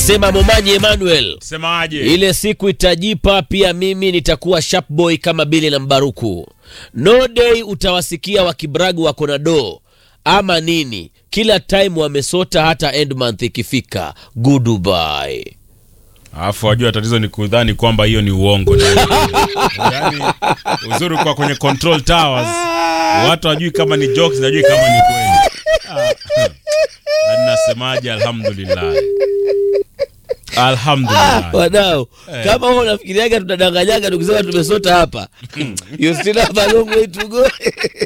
Anasema Momanyi Emmanuel, Semaje? ile siku itajipa, pia mimi nitakuwa sharp boy kama Bili na Mbaruku. No day utawasikia wakibragu wako na do ama nini, kila time wamesota, hata end month ikifika. Goodbye. Alafu wajua tatizo ni kudhani kwamba hiyo ni uongo. Yaani uzuri kwa kwenye control towers watu wajui kama ni jokes, najui kama ni kweli. Ah, ah. Nasemaje? Alhamdulillah, alhamdulillah. Wadau, kama huo unafikiriaga tunadanganyaga tukisema tumesota hapa, you still have a long way to go.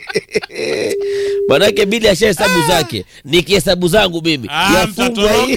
Manake Bili asha hesabu zake, nikihesabu zangu mimi Ah, yafungwa hii.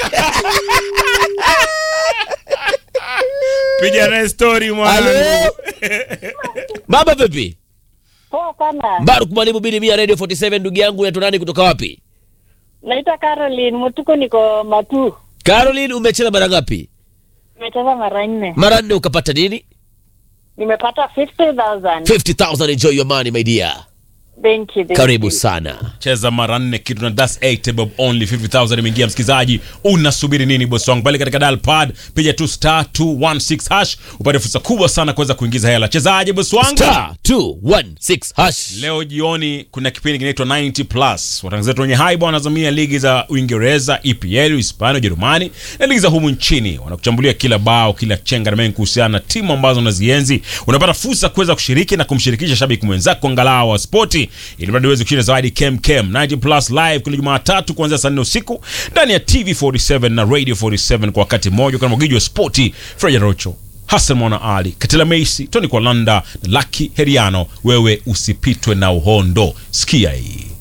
Piga naye story mwanangu. Halo? Baba vipi? Poa sana. Mbaruk Mwalimu Bili Mia Radio 47 ndugu yangu unaitwa nani kutoka wapi? Naitwa Caroline Mutuku, niko Matu. Caroline umecheza mara ngapi? Nimecheza mara nne, Mara nne ukapata nini? nimepata 50,000. 50,000 enjoy your money my dear. Thank you, thank Karibu you. sana. cheza mara nne kitu na das 8 bob only 50000 imeingia msikilizaji unasubiri nini bosi wangu pale katika dial pad piga tu star 216 hash upate fursa kubwa sana kuweza kuingiza hela chezaje bosi wangu Star 216 hash. leo jioni kuna kipindi kinaitwa 90 plus watangazaji wenye haiba wanazamia ligi za uingereza epl hispania ujerumani na ligi za humu nchini wanakuchambulia kila bao kila chenga na mengi kuhusiana na timu ambazo unazienzi unapata fursa kuweza kushiriki na kumshirikisha shabiki mwenzako angalau wa spoti ili mradi uweze kushinda zawadi kem kem 90 plus live kila jumatatu kuanzia saa nne usiku ndani ya tv 47 na radio 47 kwa wakati mmoja kana mwagiji wa spoti freja rocho Hassan Mwana Ali, Katila Meisi, Tony Kwalanda na Lucky Heriano. Wewe usipitwe na uhondo. Sikia hii.